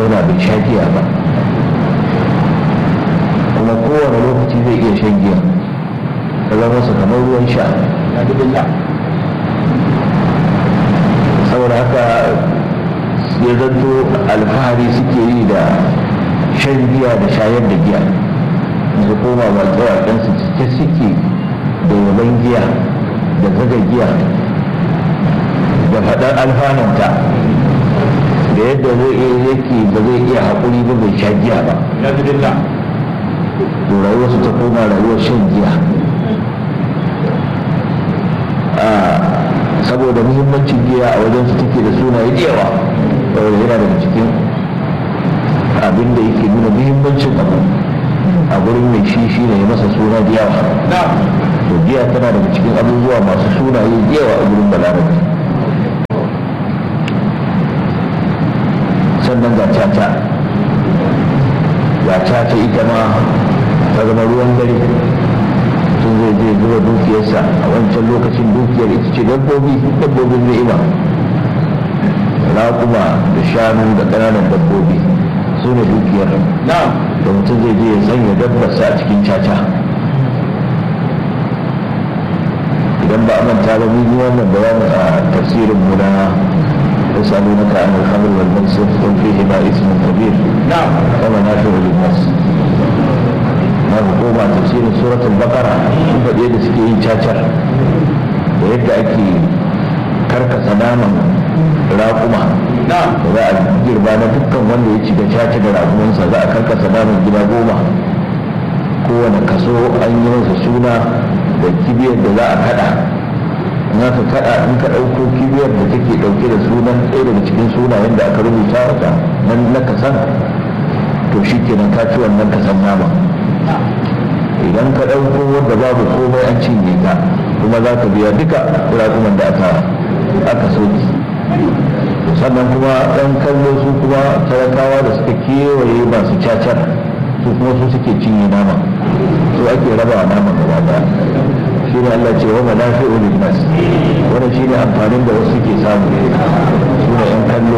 zauna bai sha giya ba kuma kowane lokaci zai iya shan giya ta zama masa kamar ruwan sha saboda haka ya zanto alfahari suke yi da shan giya da shayar da giya su koma waƙe-waƙensu cike suke da yaban giya da zaga giya da faɗar alfananta da yadda zai iya yake ba zai iya haƙuri ba bai sha giya ba to rayuwarsu ta koma rayuwar shan giya saboda muhimmancin giya a wajen su take da sunaye da yawa saboda yana daga cikin abin da yake nuna muhimmancin abu a gurin mai shi shi ne masa suna da yawa to giya tana daga cikin abubuwa masu sunaye da yawa a gurin balarabe sannan ga caca ga caca ita ma ta zama ruwan dare tun zai je zuba dukiyarsa a wancan lokacin dukiyar ita ce dabbobi dabbobin ni'ima raƙuma da shanu da ƙananan dabbobi su ne dukiyar da mutum zai je ya sanya dabbarsa a cikin caca idan ba a manta ba mun yi wannan bayanin a tafsirin mu na يسألونك عن الخمر والميسر قل فيهما اسم كبير نعم ومنافع للناس na hukuma tafsirin suratul baqara sun faɗi da suke yin cacar da yadda ake karkasa naman raƙuma da za a girba na dukkan wanda ya ci da caca da raƙumansa za a karkasa naman gida goma kowane kaso an yi masa suna da kibiyar da za a kada in aka kada in ka ɗauko kibiyar da take ɗauke da sunan ɗaya daga cikin sunayen da aka rubuta wata nan na kasan to shi kenan ka ci wannan kasan nama idan ka ɗauko wadda babu komai an cinye ta kuma za ka biya duka raƙuman da aka aka soki sannan kuma ɗan kallo su kuma talakawa da suka kewaye masu cacar su kuma su suke cinye nama su ake raba nama gaba daya shi ne Allah ce wa manafi'u lin nas wannan shi ne amfanin da wasu ke samu su ne ɗan kallo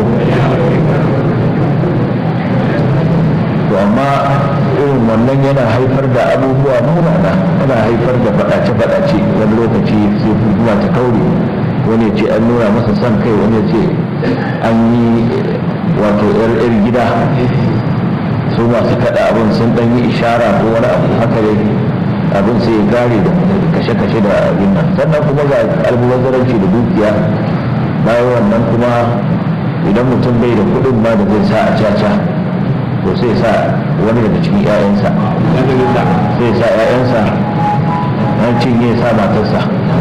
to amma irin wannan yana haifar da abubuwa munana yana haifar da faɗace-faɗace wani lokaci sai kuma ta kaure wani ce an nuna masa son kai wani ce an yi wato yar gida su masu kaɗa abin sun ɗan yi ishara ko wani abu haka dai abin sai ya gare da kashe-kashe da abin nan sannan kuma ga almubazzaranci da dukiya bayan wannan kuma idan mutum bai da kuɗin ma da zai sa a caca to sai sa wani daga cikin 'ya'yansa sai sa 'ya'yansa an cinye sa matarsa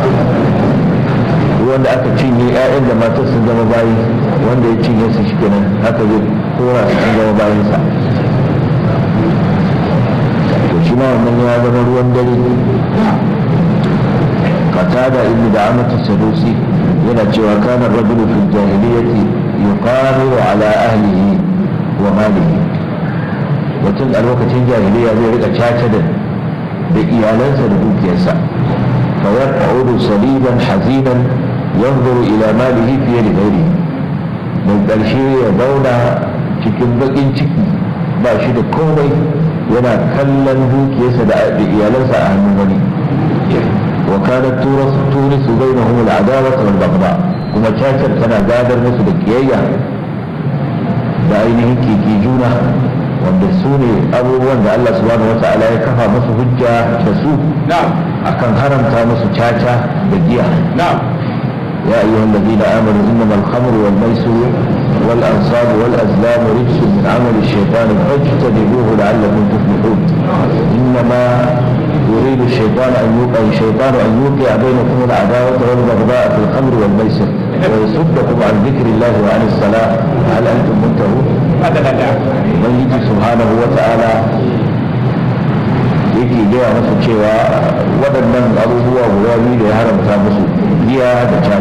wanda aka cinye 'ya'yan da matar sun zama bayi wanda ya cinye su shi kenan haka zai kora su sun zama bayansa to shi ma wannan ya zama ruwan dare qatada ibnu da'amatu sadusi yana cewa kana rajulu fil jahiliyyati yuqaru ala ahlihi wa malihi mutum a lokacin jahiliya zai rika caca da da iyalansa da dukiyarsa fa yarqa'udu saliban hazinan yanzuru ila malihi fiye da gairi mai ƙarshe ya zauna cikin baƙin ciki ba shi da komai yana kallon dukiyarsa da iyalansa a hannun wani wa kanat turisu bainahum al-adawata wal baghdha kuma cacar tana gadar musu da kiyayya da ainihin kiki juna wanda su ne abubuwan da Allah subhanahu wa ta'ala ya kafa musu hujja da su akan haramta musu caca da giya يا أيها الذين آمنوا إنما الخمر والميسر والأنصاب والأزلام رجس من عمل الشيطان فاجتنبوه لعلكم تفلحون إنما يريد الشيطان أن يوقع الشيطان أن يوقع بينكم العداوة والبغضاء في الخمر والميسر ويصدكم عن ذكر الله وعن الصلاة هل أنتم منتهون؟ ubangiji subhanahu wa ta'ala yake gaya musu cewa waɗannan abubuwa guda biyu da ya haramta musu giya da